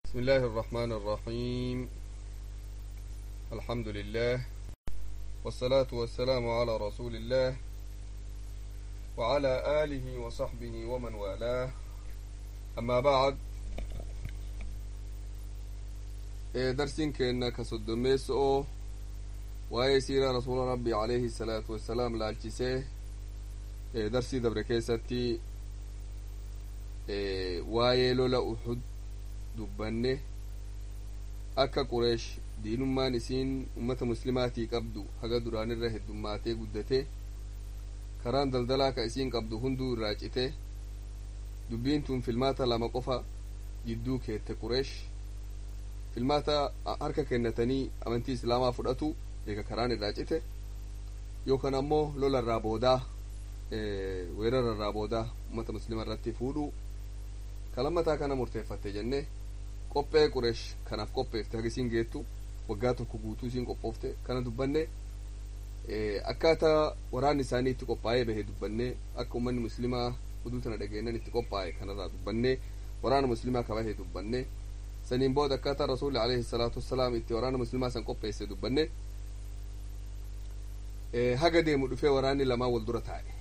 بسم الله الرحمن الرحيم الحمد لله والصلاة والسلام على رسول الله وعلى آله وصحبه ومن والاه أما بعد درسين كأنك صدميس أو waa'ee siira rasuula rabbii alayhi salaatu wassalaam laalchisee darsii dabre keessatti waa'ee lola uhud dubbanne akka qureesh diinummaan isiin ummata muslimaatii qabdu haga duraanirra heddummaatee guddate karaan daldalaa ka isiin qabdu hunduu irraa cite dubbiin tun filmaata lama qofa jidduu keette qureesh filmaata harka kennatanii amantii islaamaa fudhatu eega karaan irraa cite yookaan ammoo lola irraa boodaa weerara irraa boodaa ummata muslima irratti fuudhu kalammataa kana murteeffatte jenne qophee qureesh kanaaf qopheefte haga isiin geettu waggaa tokko guutuu isiin qophoofte kana dubbanne akkaataa waraanni isaanii itti qophaa'ee bahe dubbanne akka ummanni muslimaa oduu tana dhageennan itti qophaa'e kanarraa dubbanne waraana muslimaa ka bahe dubbanne saniin booda akkaataa rasuulli alayhi salaatu wassalaam itti waraana muslimaa san qopheesse dubbanne haga deemu dhufee waraanni lamaa wal dura taa'e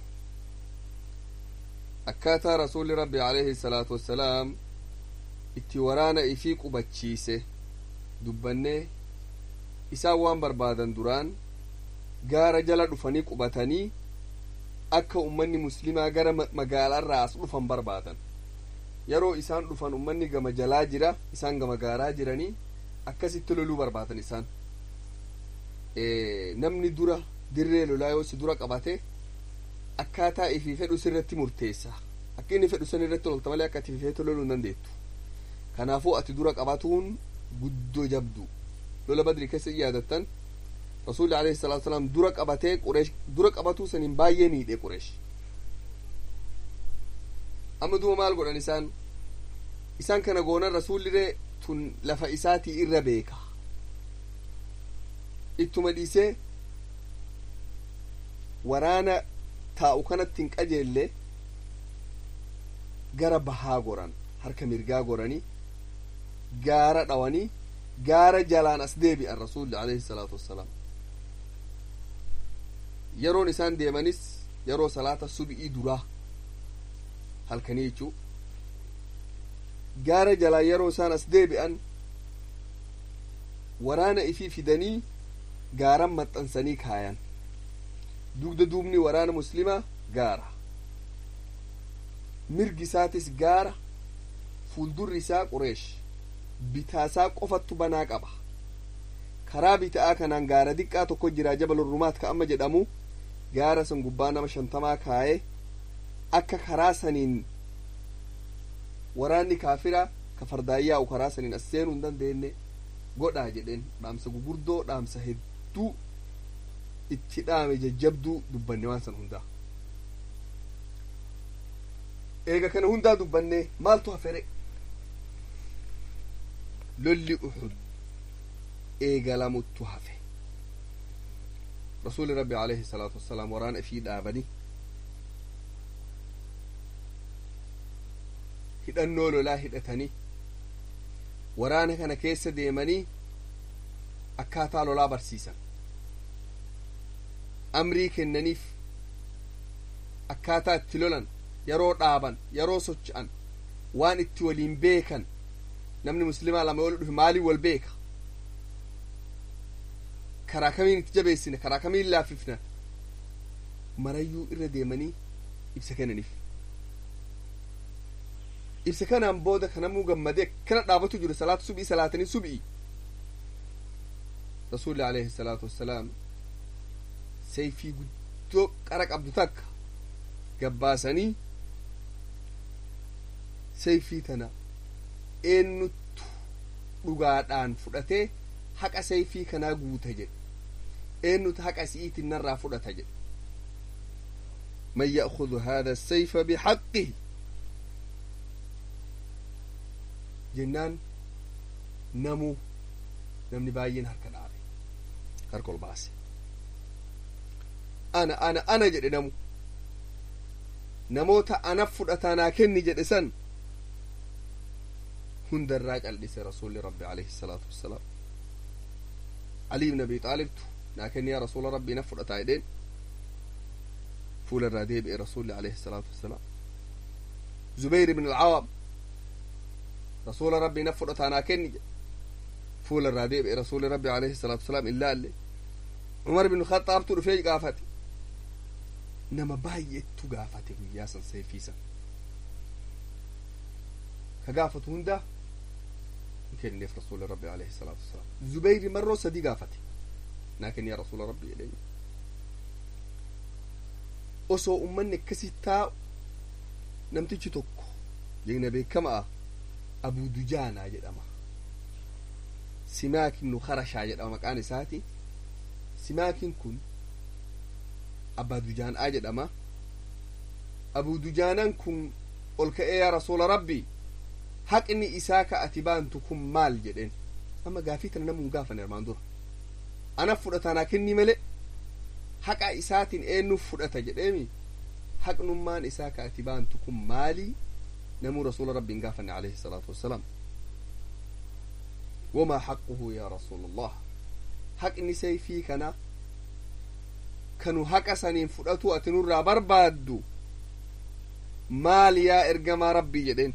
akkaataa rasuulli rabbi alayhi salaatu wassalaam itti waraana ifii qubachiise dubbannee isaan waan barbaadan duraan gaara jala dhufanii qubatanii akka ummanni muslimaa gara magaalaarraa as dhufan barbaadan yeroo isaan dhufan ummanni gama jalaa jira isaan gama gaaraa jiranii akkasitti loluu barbaadan isaan namni dura dirree lolaa yoo si dura qabate akkaataa ifii fedhu sirratti murteessa akka inni fedhu san irratti lolta malee akka ati feetu loluu hin dandeettu kanaafuu ati dura qabatuun guddoo jabdu lola badri keessa yaadattan rasuulli alayhi salaatu wasalaam dura qabatee qureesh dura qabatuu saniin baay'ee miidhe qureesh amma duuba maal godhan isaan isaan kana goonan rasuulliree tun lafa isaatii irra beeka ittuma dhiisee waraana taa'u kanatti hin qajeelle gara bahaa goran harka mirgaa goranii gaara dhawanii gaara jalaan as deebi'an rasuulli alayhi salaatu wassalaam yeroon isaan deemanis yeroo salaata sub'ii duraa halkanii jechuu gaara jalaa yeroo isaan as deebi'an waraana ifii fidanii gaaran maxxansanii kaayan dugda duubni waraana muslimaa gaara mirgi isaatis gaara fuuldurri isaa qureesh bitaasaa qofattu banaa qaba karaa bita'aa kanaan gaara diqqaa tokko jira jabal rumaat ka amma jedhamu gaara san gubbaa nama shantamaa kaa'ee akka karaa saniin waraanni kaafiraa ka fardaayyaa'u karaa saniin as seenuu hin dandeenye godhaa jedheen dhaamsa gugurdoo dhaamsa hedduu itti dhaame jajjabduu dubbanne waan san hundaa eega kana hundaa dubbanne maaltu hafere lolli uxud eegalamuttu hafe rasuuli rabbi alayhi salaatu wassalaam waraana ifii dhaabanii hidhannoo lolaa hidhatanii waraana kana keessa deemanii akkaataa lolaa barsiisan amrii kennaniif akkaataa itti lolan yeroo dhaaban yeroo socho'an waan itti waliin beekan namni muslimaa lama yoo dhufe maaliin wal beeka karaa kamiin itti jabeessina karaa kamiin laaffifna marayyuu irra deemanii ibsa kennaniif ibsa kanaan booda kanamuu gammadee akkana dhaabatu jiru salaatu subii salaatanii subii rasuulli alayhi salaatu wassalaam sayfii guddoo qara qabdu takka gabbaasanii sayfii tana eenyuttu dhugaadhaan fudhatee haqa sayfii kanaa guuta jedhe eenyutu haqa si'iitiin narraa fudhata jedhe man ya'khudhu haadha sayfa bixaqqihi jennaan namuu namni baay'een harka dhaabe harka ol baase ana ana ana jedhe namu namoota anaf fudhataa naa kenni jedhe san hundarraa cal'ise rasuulli rabbi alayhi salaatu wassalaam ali ibn abi xaalibtu naa kenni yaa rasuula rabbii na fudhataa jedheen fuula irraa deebi'e rasuulli alayhi salaatu wassalaam zubayr ibn alcawaam rasuula rabbii na fudhataa naa kenni jedhe fuula irraa deebi'e rasuulli rabbi alayhi salaatu wassalaam illaalle umar ibn khaxaabtu dhufee gaafate nama baay'eetu gaafate guyyaa san seefiisan ka gaafatu hunda kenneef rasuula rabbi alayhi salaatu wasalaam zubayri marroo sadii gaafate naa kenni yaa rasuula rabbi jedheen osoo ummanni akkasi taa'u namtichi tokko jegna beekamaa abuu dujaanaa jedhama simaak ibnu karashaa jedhama maqaan isaati simaakin kun abbaa dujaanaa jedhama abuu dujaanan kun ol ka'ee yaa rasuula rabbii haqni isaa ka ati baantu kun maal jedheen amma gaafii tana namuun gaafane armaan dura anaf fudhatanaa kenni male haqa isaatiin eennuuf fudhata jedheemi haqnummaan isaa ka ati baantu kun maalii namuu rasuula rabbiin gaafanne alayhi salaatu wassalaam wamaa haqquhu yaa rasuula allah haqni sayfii kana kanu haqa saniin fudhatu ati nurraa barbaaddu maal yaa ergamaa rabbii jedheen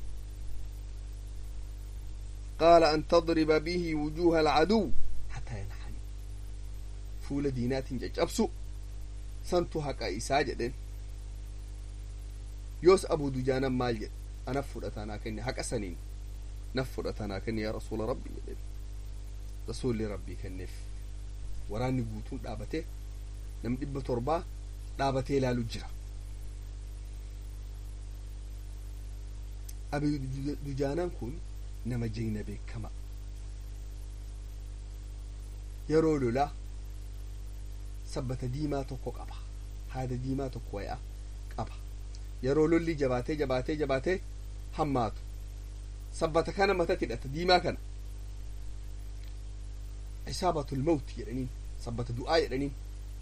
قال أن تضرب به وجوه العدو حتى ينحني فول دينات ججبسو سنتو حقا إساجدين يوس أبو دجانا مال أنا فرأتنا كني حقا سنين نفرأتنا كني يا رسول ربي جدين رسول ربي كنف وراني قوتون دابته نم دب تربا دابته لا لجرا أبي دجانا كن nama jigna beekama yeroo lolaa sabbata diimaa tokko qaba haada diimaa tokko wayaa qaba yeroo lolli jabaatee jabaatee jabaatee hammaatu sabbata kana matatti hidhata diimaa kana isaabatul mawti jedhaniin sabbata du'aa jedhaniin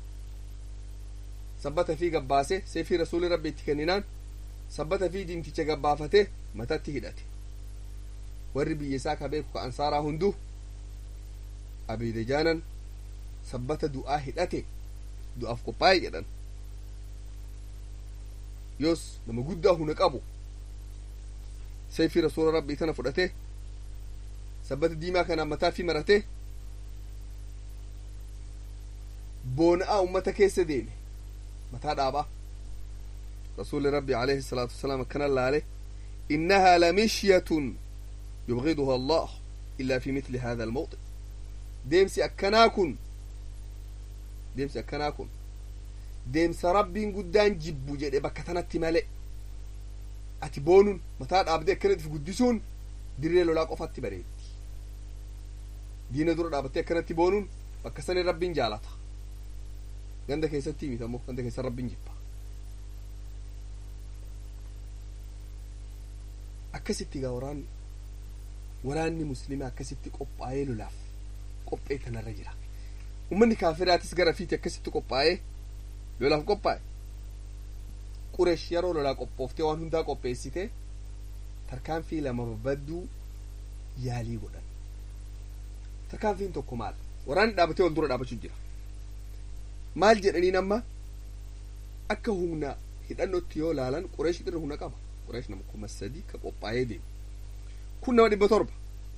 sabbata fi gabbaase seefii rasuuli rabbi itti kenninaan sabbata fi diimticha gabbaafatee matatti hidhate warri biyya isaa ka beeku ka ansaaraa hundu abiidajaanan sabbata du'aa hidhate du'aaf qophaa'e jedhan yoos nama guddaa huna qabu seefii rasuula rabbii tana fudhate sabbata diimaa kana mataa fi marate boona'aa ummata keessa deeme mataa dhaabaa rasuuli rabbi alayhi salaatu wasalaam akkana laale innahaa lamishiyatun يبغضها الله إلا في مثل هذا الموطن ديمسي أكناكن ديمسي أكناكن ديمس ربي قدان جبو جدي بكتنا مالي أتي بونون متى أبدي كنت في قدسون dirree lolaa qofatti bareetti diina dura dhaabattee akkanatti boonuun bakka sani rabbiin jaalata ganda keessatti himitamoo ganda keessa rabbiin jibba akkasitti gaa waraanni waraanni muslimaa akkasitti qophaa'ee lolaaf qophee kanarra jira ummanni kaafiraatis gara fiiti akkasitti qophaa'ee lolaaf qophaa'e qureesh yeroo lolaa qophooftee waan hundaa qopheessite tarkaanfii lama babbaduu yaalii godhan tarkaanfiin tokko maal waraanni dhaabatee wal dura dhaabachuu jira maal jedhaniin amma akka humna hidhannootti yoo laalan qureesh irra humna qaba qureesh nama kuma sadii ka qophaa'ee deemu kun nama dhibba torba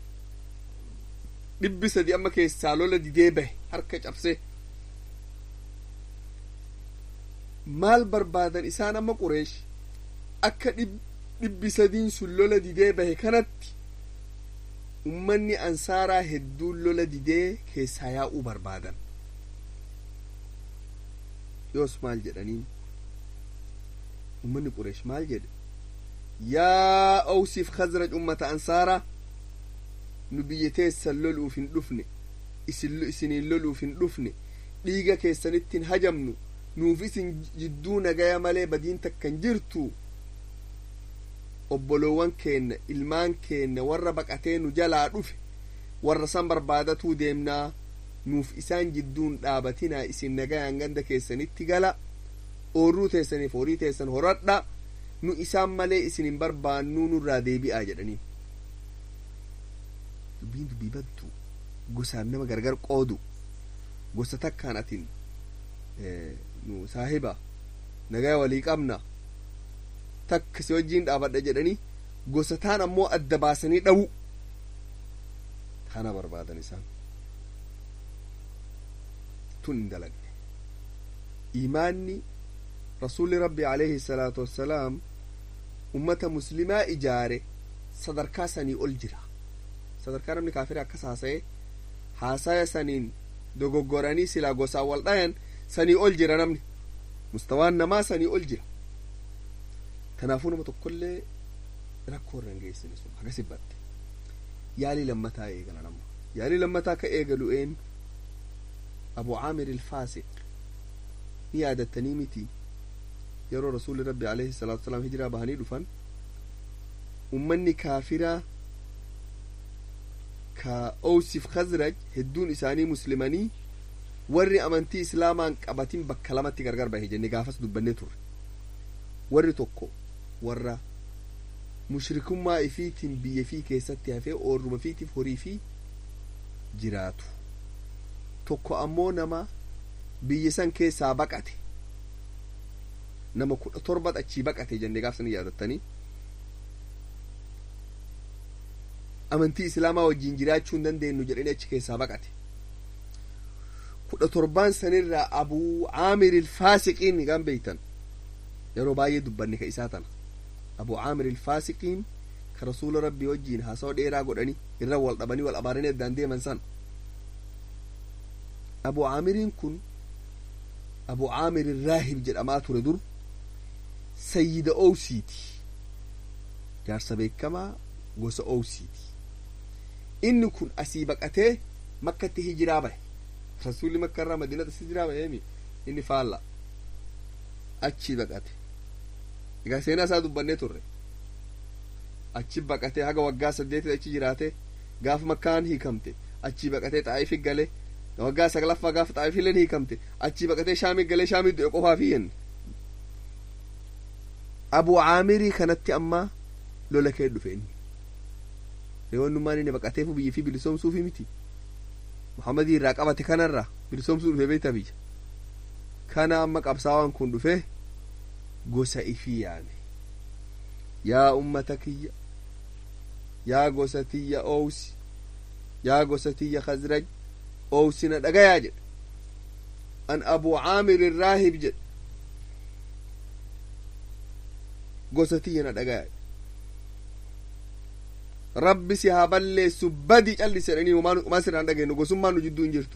dhibbi sadi amma keessaa lola didee bahe harka cabsee maal barbaadan isaan amma qureesh akka dhibbi sadiin sun lola didee bahe kanatti ummanni ansaaraa hedduun lola didee keessaa yaa'uu barbaadan yoos maal jedhaniin ummanni qureesh maal jedhe yaa awsiif khazraj ummata ansaaraa nu biyya teessan loluuf hin dhufne isiniin loluuf hin dhufne dhiiga keessanitti hin hajamnu nuuf isin jidduu nagaya malee badiin takkan jirtu obboloowwan keenna ilmaan keenna warra baqatee nu jalaa dhufe warra san barbaadatuu deemnaa nuuf isaan jidduun dhaabatinaa isin nagayaan ganda keessanitti gala oorruu teessaniif horii teessan horadha nu isaan malee isin hin barbaannuu nurraa deebi'aa jedhaniin dubbiin dubbii baddu gosaan nama gargar qoodu gosa takkaan atin nu saahiba nagaa walii qabna takka si wajjiin dhaabadha jedhanii gosa taan ammoo adda baasanii dhawu tana barbaadan isaan tun hin dalagne imaanni rasuulli rabbi alayhi salaatu wassalaam ummata muslimaa ijaare sadarkaa sanii ol jira sadarkaa namni kaafira akkas haasa'e haasaya saniin dogoggoranii silaa gosaan wal dhayan sanii ol jira namni mustawaan namaa sanii ol jira kanaafuu nama tokkollee rakkoo irra hin geessine sun hagas hibbatte yaalii lammataa eegala nama yaalii lammataa ka eegalu een abu caamir ilfaasiq ni yaadattanii miti yeroo rasuulli rabbi alayhi salaatu wasalaam hijiraa bahanii dhufan ummanni kaafiraa ka owsif khazraj hedduun isaanii muslimanii warri amantii islaamaan qabatin bakka lamatti gargar bahe jenne gaafas dubbannee turre warri tokko warra mushrikummaa ifiitiin biyya fii keessatti hafee oorruma fiitiif horii fi jiraatu tokko ammoo nama biyya san keessaa baqate nama kudha torbat achii baqate jenne gaafsan yaadattanii amantii islaamaa wajjiin jiraachuu hin dandeenyu jedhanii achi keessaa baqate kudha torbaan sanirraa abuu caamir ilfaasiqiin gan beeytan yeroo baay'ee dubbanne ka isaa tana abuu caamir ilfaasiqiin ka rasuula rabbii wajjiin haasawa dheeraa godhanii irra wal dhabanii wal abaaranii addaan deeman san abuu caamiriin kun abuu caamir irraahib jedhamaa ture dur sayyida owsiiti jaarsa beekamaa gosa owsiiti inni kun asii baqatee makkatti hijiraa bahe rasuulli makka irraa madiinatti hijiraa baheemi inni faalla achi baqate egaa seenaa isaa dubbannee turre achi baqatee haga waggaa saddeetii achi jiraate gaafa makkaan hiikamte achi baqatee xaa'ifi gale waggaa saglaffaa gaafa xaa'ifileen hiikamte achi baqatee shaamii galee shaamii du'e qofaa fi yenne abuu caamirii kanatti ammaa lola kee dhufe inni reewwannummaan inni baqateefu biyya fi bilisoomsuufi miti muhammadii irraa qabate kanarraa bilisoomsuu dhufe beekta biyya kana amma qabsaawaan kun dhufe gosa ifii yaame yaa ummata kiyya yaa gosa tiyya owsi yaa gosa tiyya khazraj owsina dhagayaa jedhe an abuu caamir irraahib jedhe gosa tiyya na dhagayaa rabbi si haa balleessu badi callise jedhanii umaa sirraan dhageenyu gosummaan nu jidduu hin jirtu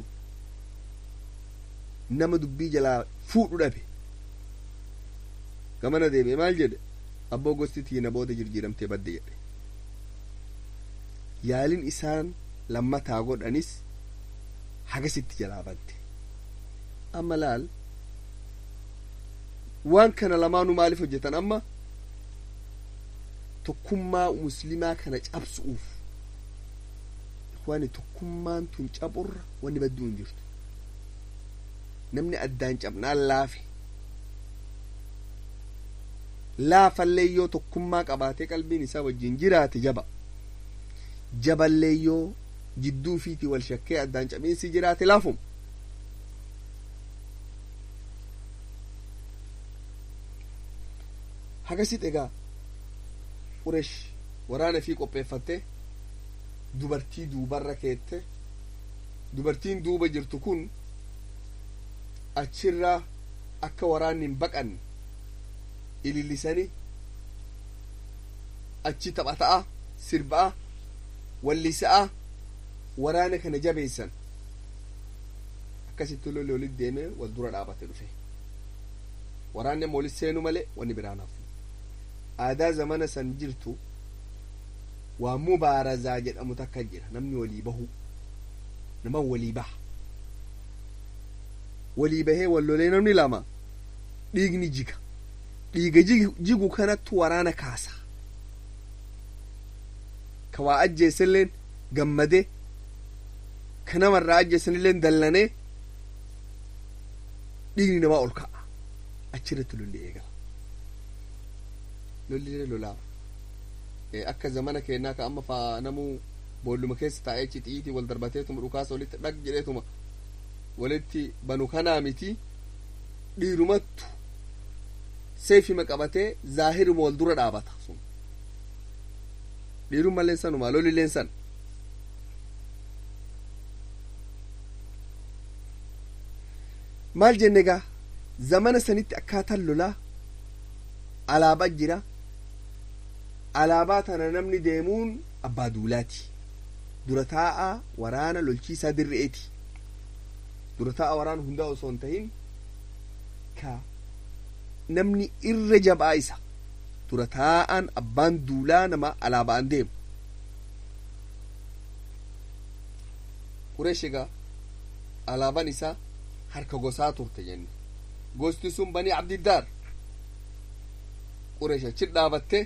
nama dubbii jalaa fuudhu dhabe gamana deeme maal jedhe abboo gosti tiina booda jirjiiramtee badde jedhe yaalin isaan lammataa godhanis hagasitti jalaa badde amma laal waan kana lamaanuu maaliif hojjetan amma tokkummaa muslimaa kana cabsuuf wani tokkummaan tun caburra wanni badduu hin jirtu namni addaan cabnaan laafe laafallee yoo tokkummaa qabaatee qalbiin isaa wajjin jiraate jaba jaballee yoo jidduu fiitii wal shakkee addaan cabiinsi jiraate laafum hagasit egaa quresh waraana fi qopheeffatte dubartii duubarra keette dubartiin duuba jirtu kun achirraa akka waraanni hin baqanne ilillisani achi taphata'a sirba'a wallisa'a waraana kana jabeessan akkasitti lolli olit deeme wal dura dhaabate dhufe waraanni amma olit seenu malee wanni biraan hafu aadaa zamana san jirtu waa mubaarazaa jedhamu takka jira namni walii bahu nama walii baha walii bahee wallolee namni lama dhiigni jiga dhiiga jigu kanattu waraana kaasa ka waa ajjeesanilleen gammade ka namarraa ajjeesanilleen dallanee dhiigni namaa ol ka'a achirratti lolli eegala lolli lolaa akka zamana keenyaa ka amma faa namuu boolluma keessa taa'ee cixiitii wal darbateetuma dhukaasa walitti dhag jedheetuma walitti banu kanaa miti dhiirumattu seefima qabatee zaahiruma wal dura dhaabata sun dhiirumma illeen sanuma loli illeen san maal jenne gaa zamana sanitti akkaataan lolaa alaabaa jira alaabaa tana namni deemuun abbaa duulaati dura taa'a waraana lolchiisaa dirre'eeti dura taa'a waraana hundaa osoo hin tahin ka namni irra jabaa isa dura taa'an abbaan duulaa nama alaabaan deemu qureesh egaa alaabaan isaa harka gosaa turte jenne gosti sun banii abdiddaar qureesh achi dhaabatte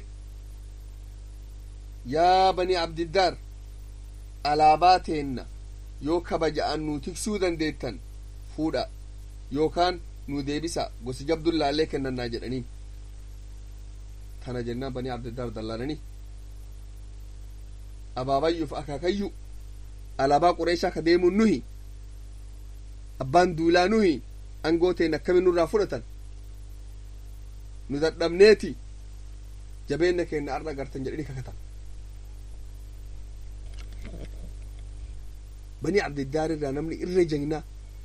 yaa banii abdiddaar alaabaa teenna yoo kabaja'an nu tiksuu dandeettan fuudha yookaan nu deebisa gosi jabdun laallee kennannaa jedhaniin tana jennaan banii abdiddaar dallaananii abaabayyuuf akaakayyu alaabaa qureeshaa ka deemuun nuhi abbaan duulaa nuhi angoo teen akkamin nurraa fudhatan nu dadhabneeti jabeenna keenna arra gartan jedhanii kakatan banii abdiddaar irraa namni irra jagnaa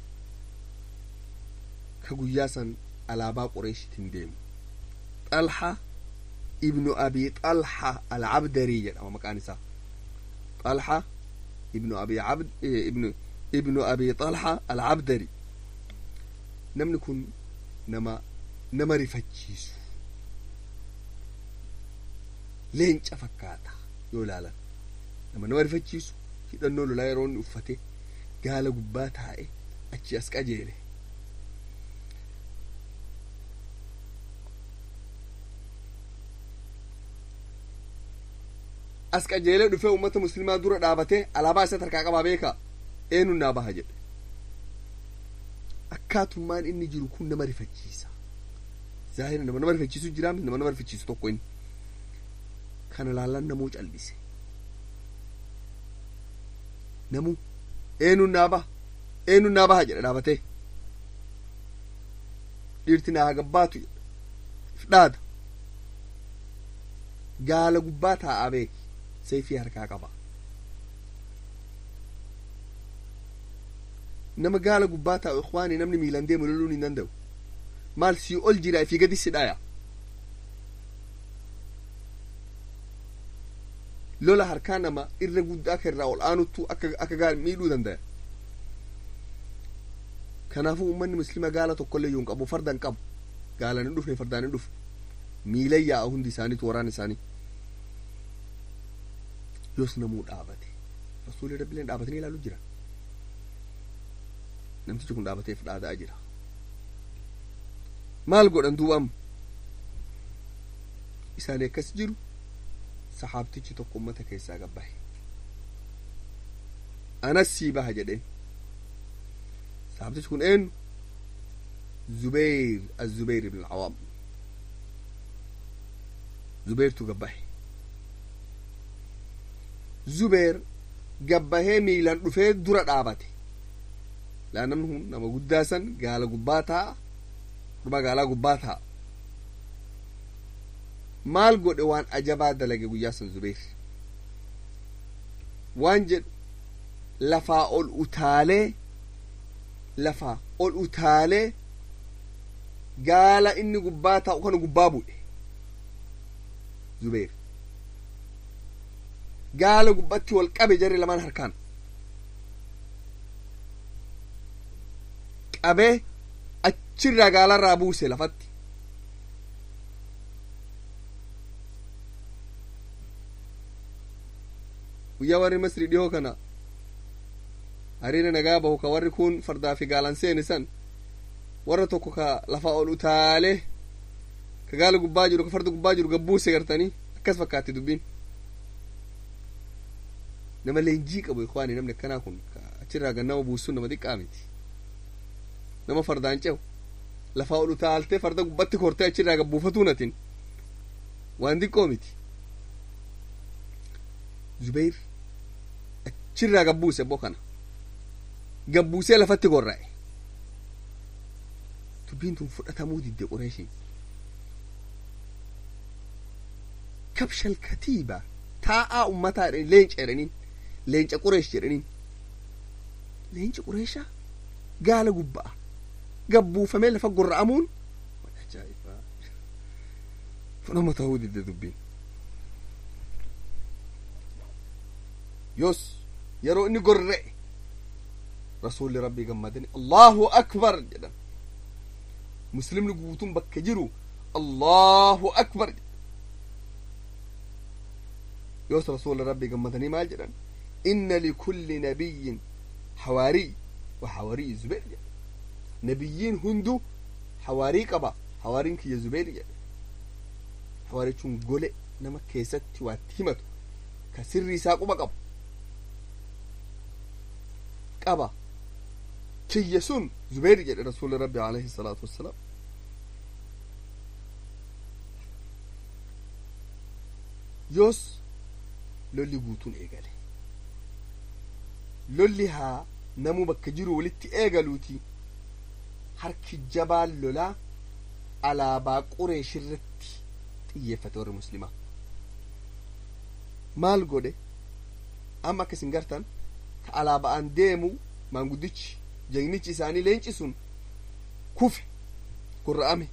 ka guyyaa san alaabaa qureeshitiin deemu xalha ibnu abi xalha alcabdarii jedhama maqaan isaa xalha ibnu abi cabd ibnu ibnu abi xalha alcabdari namni kun nama nama rifachiisu leenca fakkaata yoo ilaalan nama nama rifachiisu hidhannoo lolaa yeroo inni uffate gaala gubbaa taa'e achi as qajeele as qajeelee dhufee ummata muslimaa dura dhaabatee alaabaa isa harkaa qabaa beeka eenyuun naa baha jedhe akkaatummaan inni jiru kun nama rifachiisa zaahira nama nama rifachiisu jira nama nama rifachiisu tokko inni kana laallan namuu cal'ise namuu eenyuun naa baha eenyuun naa baha jedhe dhaabatee dhiirti naa gabbaatu dhaada gaala gubbaa taa'aa beeki seefii harkaa qaba nama gaala gubbaa taa'u ikwaanii namni miilan deemu loluun hin danda'u maal sii ol jira ifii gadi si dhaya lola harkaa nama irra guddaa akka irraa ol aanuttu akka akka gaala miidhuu danda'a kanaafuu uummanni muslima gaala tokkollee yoo hin qabu farda hin qabu gaalan hin dhufne fardaan hin dhufu miilan yaa'a hundi isaaniitu waraan isaanii yoos namuu dhaabate rasuulli rabbileen dhaabatanii ilaaluu jira namtichi kun dhaabateef dhaadaa jira maal godhan duubam isaanii akkas jiru saxaabtichi tokko ummata keessaa gabbahe anas sii baha jedheen saxaabtichi kun eenyu zubeyr azubeyr ibn alcawaam zubeertu gabbahe zubeer gabbahee miilan dhufee dura dhaabate laa namni kun nama guddaa san gaala gubbaa taa'a dhuma gaalaa gubbaa taa'a maal godhe waan ajabaa dalage guyyaa san zubeer waan jedhu lafaa ol utaalee lafaa ol utaalee gaala inni gubbaa taa'u kana gubbaa bu'e zubeer gaala gubbatti wal qabe jarri lamaan harkaan qabee achirraa gaalarraa buuse lafatti guyyaa warri masri dhihoo kana hariira nagaa bahu ka warri kun fardaa fi gaalan seene san warra tokko ka lafa ol utaalee ka gaala gubbaa jiru ka farda gubbaa jiru gabbuuse gartanii akkas fakkaatti dubbiin nama leenjii qabu ikwaani namni akkanaa kun achirraa gannama buusuun nama xiqqaa miti nama fardaan cehu lafaa ol utaaltee farda gubbatti kortee achirraa gabbuufatuu natin waan xiqqoo miti zubeyr achirraa gabbuuse boo kana gabbuusee lafatti gorra'e dubbiin tun fudhatamuu didde qureeshii kabshal katiiba taa'aa ummataa jedhanii leenca jedhaniin leenca qureesh jedhaniin leenci qureeshaa gaala gubba'a gabbuufamee lafa gorra'amuun ajaa'ibaa fudhama ta'uu didde dubbiin yoos yeroo inni gorra'e rasuulli rabbii gammadani allahu akbar jedhan muslimni guutuun bakka jiru allahu akbar yoos rasuulli rabbii gammadanii maal jedhan inna likulli nabiyyin hawaarii wa hawaarii zubeer jedhe nabiyyiin hundu hawaarii qaba hawaariin kiyya zubeer jedhe hawaarichuun gole nama keessatti waatti himatu ka sirri isaa quba qabu qaba kiyya sun zubeer jedhe rasuulli rabbi alayhi salaatu wassalaam yoos lolli guutuun eegale lolli haa namuu bakka jiru walitti eegaluuti harki jabaan lolaa alaabaa qureeshirratti xiyyeeffate warri muslimaa maal godhe amma akka isin gartan ka alaaba'aan deemu maanguddichi jagnichi isaanii leenci sun kufe gurra'ame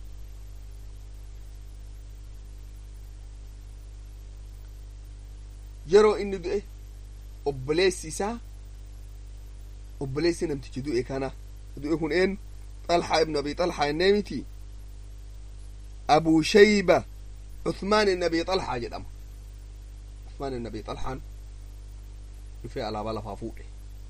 yeroo inni du'e obboleessi isaa obboleessi namtichi du'e kana du'e kun een xalxaa ibnu abi xalxaa jennee miti abuu shayba cuthmaan ibn abi xalxaa jedhama cuthmaan ibn abi xalxaan dhufee alaabaa lafaa fuudhe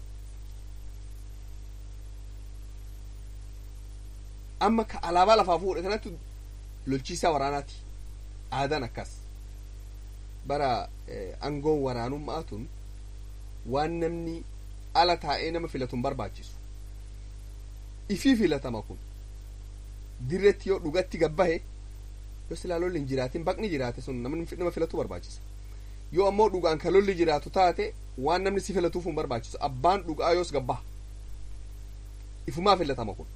amma ka alaabaa lafaa fuudhe kanatti lolchiisaa waraanaati aadaan akkas bara aangoon waraanummaa tun waan namni ala taa'ee nama filatu hin barbaachisu ifii filatama kun dirretti yoo dhugatti gabbahe yoo silaa lolli hin jiraatin baqni jiraate sun namni nama filatu barbaachisa yoo ammoo dhugaan ka lolli jiraatu taate waan namni si filatuuf hin barbaachisu abbaan dhugaa yoos gabbaha ifumaa filatama kun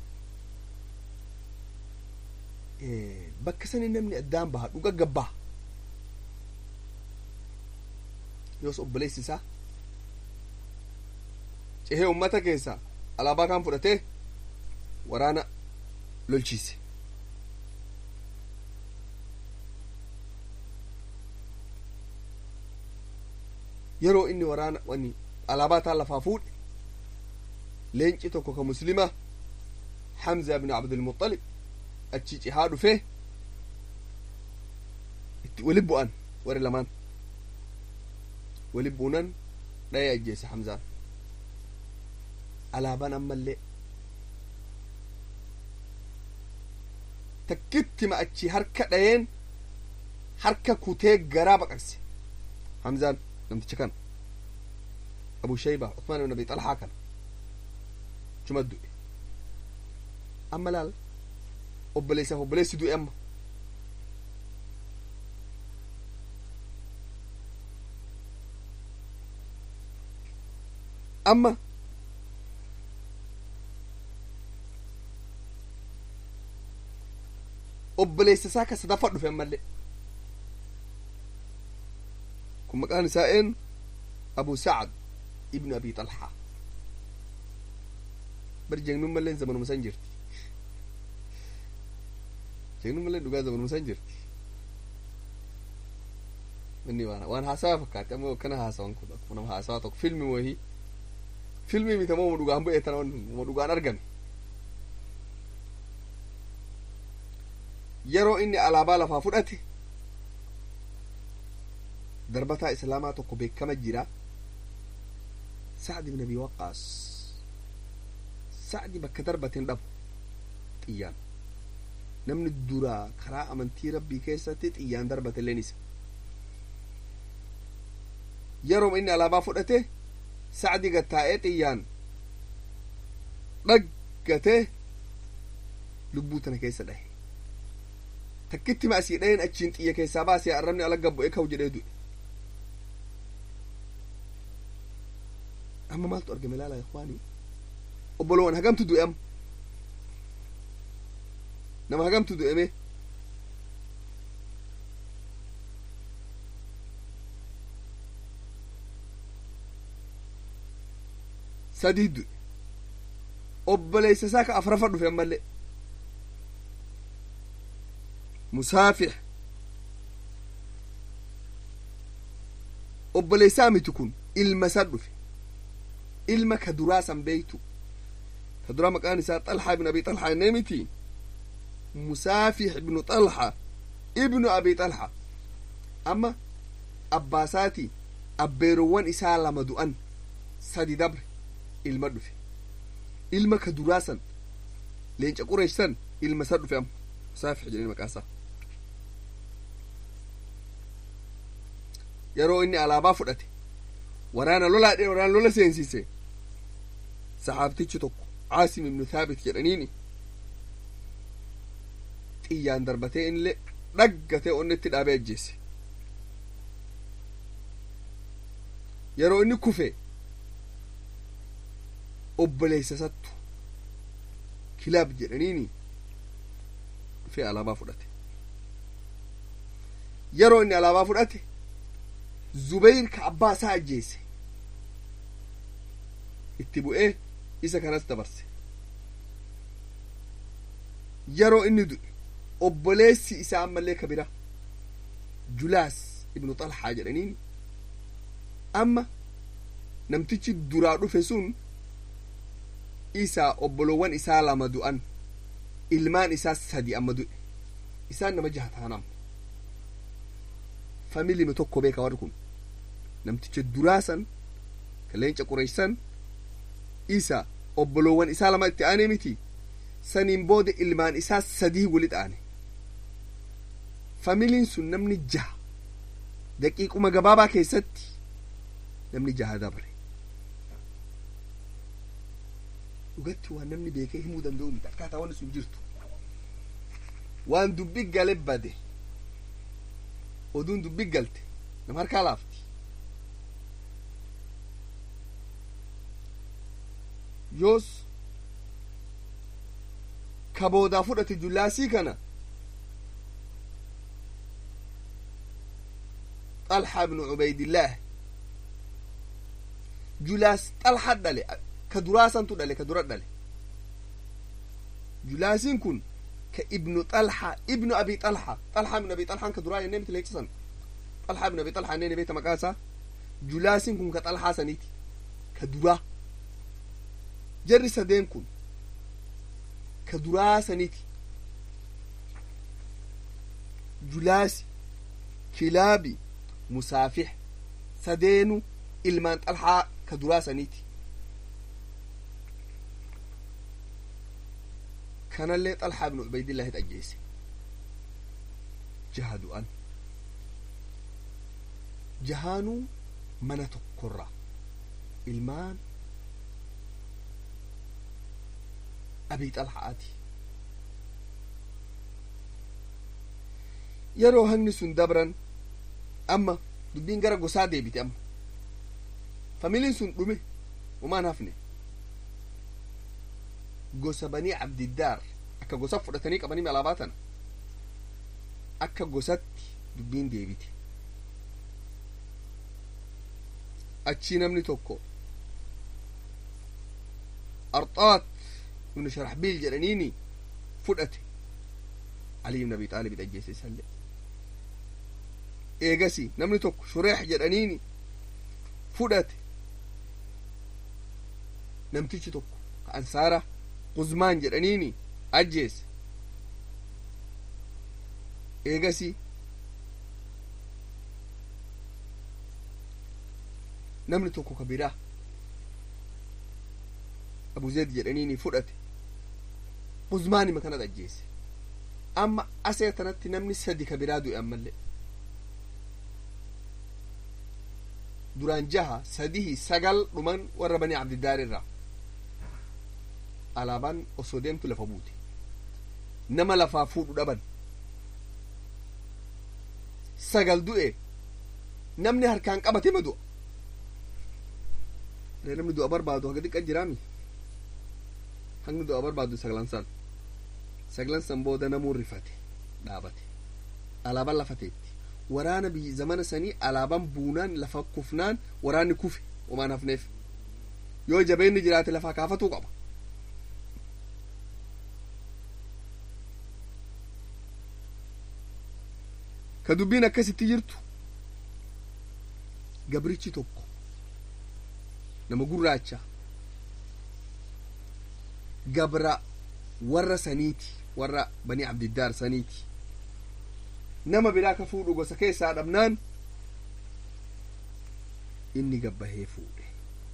bakka sani namni addaan baha dhuga gabbaha yoos obboleessi isaa cehee ummata keessa alaabaa kan fudhatee waraana lolchiise yeroo inni waraana wani alaabaa taan lafaa fuudhe leenci tokko ka muslima hamza ibn abdulmuxalib achi cihaa dhufee itti wali bu'an warri lamaan wali buunan dha'ee ajjeese hamzaan alaabaan ammallee takkitti ma achi harka dhayeen harka kutee garaa baqaqse hamzaan namticha kana abu shayba usmaan ibn abi xalhaa kana chuma du'e amma laal obboleessaaf obboleessi du'e amma amma obboleessa isaa ka sadaffaa dhufe ammallee kun maqaan isaa een abu sacad ibnu abi xalhaa bari jegnun malleen zamanuma san jirti jegnun malleen dhugaa zamanuma san jirti inni waan waan haasawa fakkaate ammoo akkana haasawan kun akkuma nama haasawa tokko filmi wahii filmii miti ammoo dhugaan bu'ee tana mo dhugaan argame yeroo inni alaabaa lafaa fudhate darbataa islaamaa tokko beekama jira sacd ibn abi waqaas sacdi bakka darbateen dhabu xiyyaan namni duraa karaa amantii rabbii keessatti xiyyaan darbate leen isa yeroo inni alaabaa fudhate sacdi gattaa'ee xiyyaan dhaggatee lubbuu tana keessa dhahe takkitti ma asii dhaheen achiin xiyya keessaa baasee arrabni ala gabbu'ee ka'u jedhee du'e amma maaltu argame laala ikwaanii obbolowan hagamtu du'e amma nama hagamtu du'eme sadii du'e obboleessa isaa ka afrafa dhufe ammallee musaafix obboleessaa miti kun ilma isa dhufe ilma ka duraa san beeytu ka duraa maqaan isaa xalxaa ibnu abi xalxaa innee miti musaafix ibnu xalxa ibnu abi xalxa amma abbaasaati abbeerowwan isaa lama du'an sadi dabre ilma dhufe ilma ka duraa san leenca qureesh san ilma isa dhufe amma musaafix jedhanii maqaasaa yeroo inni alaabaa fudhate waraana lolaadhe waraana lola seensise saxaabtichi tokko caasim ibnu thaabit jedhaniini xiyyaan darbatee inillee dhaggatee onnetti dhaabee ajjeesse yeroo inni kufe obboleessa sattu kilaab jedhaniini dhufee alaabaa fudhate yeroo inni alaabaa fudhate zubeyr ka abbaa isaa ajjeese itti bu'ee isa kanas dabarse yeroo inni du'e obboleessi isaa ammallee ka bira julaas ibnu xalxaa jedhaniin amma namtichi duraa dhufe sun isaa obbolowwan isaa lama du'an ilmaan isaa sadi amma du'e isaan nama jaha taanam familiime tokko beeka warri kun namticha duraasan ka leenca qureeysan isa obbolowwan isaa lama itti aanee miti saniin booda ilmaan isaa sadii walit aane familiin sun namni jaha daqiiquma gabaabaa keessatti namni jaha dabre dhugatti waan namni beekee himuu danda'u miti akkaataa wanni sun jirtu waan dubbi gale bade oduun dubbi galte nama harkaa laafti yoos ka boodaa fudhate jullaasii kana xalxa ibnu cubaydillaah julaas xalxa dhale ka duraasantu dhale ka dura dhale julaasiin kun ka ibnu xalxa ibnu abi xalxa xalxa ibnu abi xalxaan ka duraa jennee miti leechisan xalxa ibnu abi xalxaa neen beekta maqaa isaa julaasiin kun ka xalxaa saniiti ka duraa jarri sadeen kun ka duraa saniiti julaasi kilaabi musaafix sadeenu ilmaan xalxaa ka duraa saniiti kanallee xalxaa ibnu cubaydillahit ajjeese jaha du'an jahaanuu mana tokkorra ilmaan abii xalxaati yeroo hangni sun dabran amma dubbiin gara gosaa deebite amma familiin sun dhume umaan hafne gosa banii abdiddaar akka gosa fudhatanii qabanii alaabaa tana akka gosatti dubbiin deebite achii namni tokko arxaat ibnu sharaxbiil jedhaniini fudhate ali ibn abi xaalib ajjeese isallee eegasi namni tokko shureex jedhaniini fudhate namtichi tokko ka ansaara quzmaan jedhaniini ajjeese eegasi namni tokko ka biraa abu zeed jedhaniini fudhate quzmaanima kanat ajjeese amma asee tanatti namni sadi ka biraa du'e ammallee duraan jaha sadihi sagal dhuman warra banii abdiddaar irraa alaabaan osoo deemtu lafa buute nama lafaa fuudhu dhaban sagal du'e namni harkaan qabate ma du'a ree namni du'a barbaadu haga xiqqa jiraami hangni du'a barbaadu saglansan saglansan booda namuun rifate dhaabate alaabaan lafateetti waraana biyyi zamana sanii alaabaan buunaan lafa kufnaan waraanni kufe omaan hafneef yoo jabeenni jiraate lafaa kaafatuu qaba ka dubbiin akkasitti jirtu gabrichi tokko nama gurraacha gabra warra saniiti warra banii abdiddaar saniiti nama biraa ka fuudhu gosa keessaa dhabnaan inni gabbahee fuudhe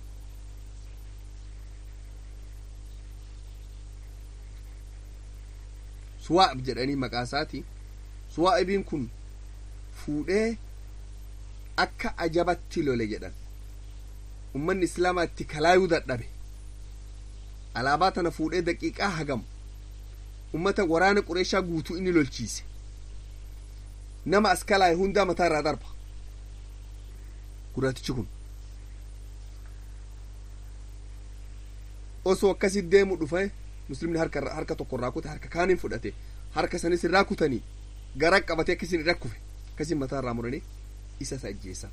suwaa'ib jedhanii maqaa isaati suwaa'ibiin kun fuudhee akka ajabatti lole jedhan ummanni islaamaa itti kalaayuu dadhabe alaabaa tana fuudhee daqiiqaa hagam ummata waraana qureeshaa guutuu inni lolchiise nama as kalaaye hundaa mataa irraa darba gurraatichi kun osoo akkasit deemu dhufe muslimni harka harka tokko irraa kute harka kaaniin fudhate harka sanis irraa kutanii gara qabatee akkasin irra kufe akkasin mataa irraa muranii isa ajjeesan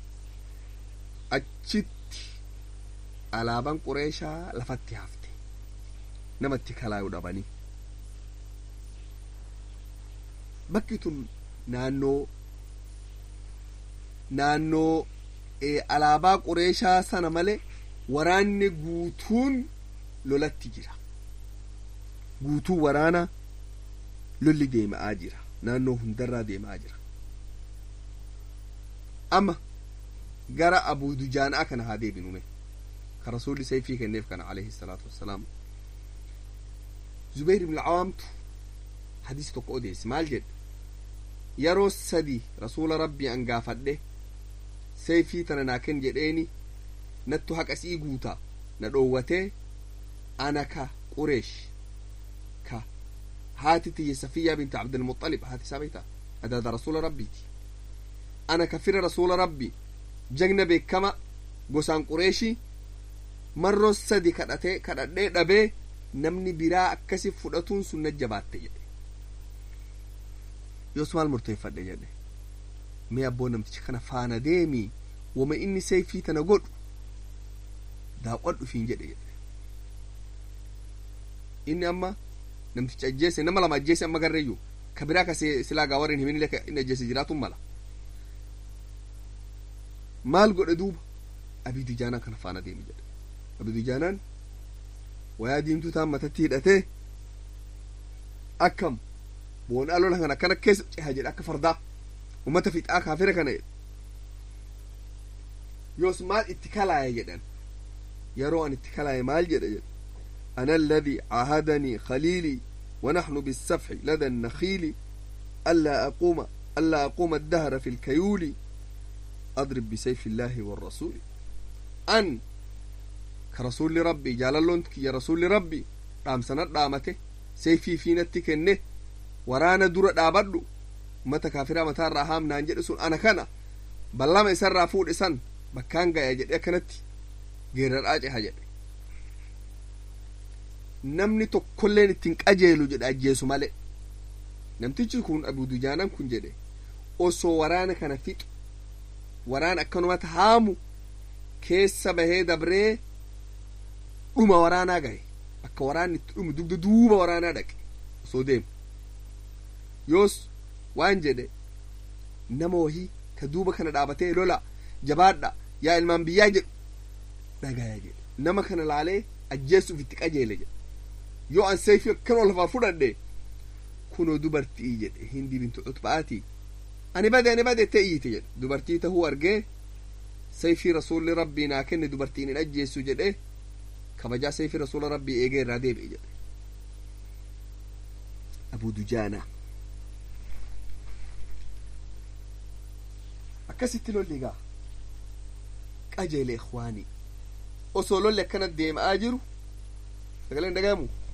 achitti alaabaan qureeshaa lafatti hafte namatti kalaayuu dhabanii bakki tun naannoo naannoo alaabaa qureeshaa sana malee waraanni guutuun lolatti jira guutuu waraana lolli deema'aa jira naannoo hundarraa deema'aa jira amma gara abuu dujaanaa kana haa deebinume ka rasuulli sayfii kenneef kana alayhi salaatu wassalaam zubayr ibn awaamtu hadiisi tokko odeesse maal jedhe yeroo sadi rasuula rabbii an gaafadhe sayfii tana naa kenn jedheeni nattu haqa sii guuta na dhoowwatee ana ka qureesh ka haati tiyye safiyyaa binti abdilmuxalib haati isaa beeyta adaada rasuula rabbiiti ana ka fira rasuula rabbi jagna beekama gosaan qureeshi marroo sadi kadhatee kadhadhee dhabee namni biraa akkasi fudhatuun sun na jabaatte jedhe yoos maal murteeffadhe jedhe mee abboo namtichi kana faana deemii wama inni sayfii tana godhu daawwadhu fiin jedhe jedhe inni amma namtichi ajjeese nama lama ajjeese amma garreeyyu ka biraa ka silaa gaa warrin himin illee inni ajjeese jiraatun mala maal godhe duuba abii dujaanaan kana faana deemi jedhe abii dujaanaan wayaa diimtuu taan matatti hidhatee akkam boonaa lola kan akkana keessa ceha jedhe akka fardaa ummata fixaa kaafira kana jedhe yoos maal itti kalaaye jedhan yeroo an itti kalaaye maal jedhe jedhe أنا الذي عاهدني خليلي ونحن بالسفح لدى النخيل ألا أقوم ألا أقوم الدهر في الكيول أضرب بسيف الله والرسول أن كرسول ربي جاللون يا رسول ربي رام سنة رامته سيفي في نتك إنه ورانا دور دابدو متى كافرة متى راهام نانجد سون أنا كنا بلما إسر رافود إسان بكان جاي جد كانت غير الآج حاجة namni tokkolleen ittiin qajeelu jedhe ajjeesu male namtichi kun abu dujaanaan kun jedhe osoo waraana kana fixu waraan akkanumatti haamu keessa bahee dabree dhuma waraanaa gahe akka waraanni itti dhumu dugda duuba waraanaa dhaqe osoo deemu yoos waan jedhe nama wahii ka duuba kana dhaabatee lola jabaadha yaa ilmaan biyyaa jedhu dhagaya jedhe nama kana laalee ajjeesuuf itti qajeele jedhe yoo an sayfii akkanuma lafaa fudhadhe kunoo dubartii jedhe hindi bintu cutba'aati ani bade ani bade te iyyite jedhe dubartii tahuu argee sayfii rasuulli rabbii naa kenne dubartiin hin ajjeessu jedhe kabajaa sayfii rasuula rabbii eegee irraa deebi'e jedhe abuu dujaana akkasitti lolli gaa qajeele ikhwaanii osoo lolli akkana deemaa jiru sagaleen dhagayamu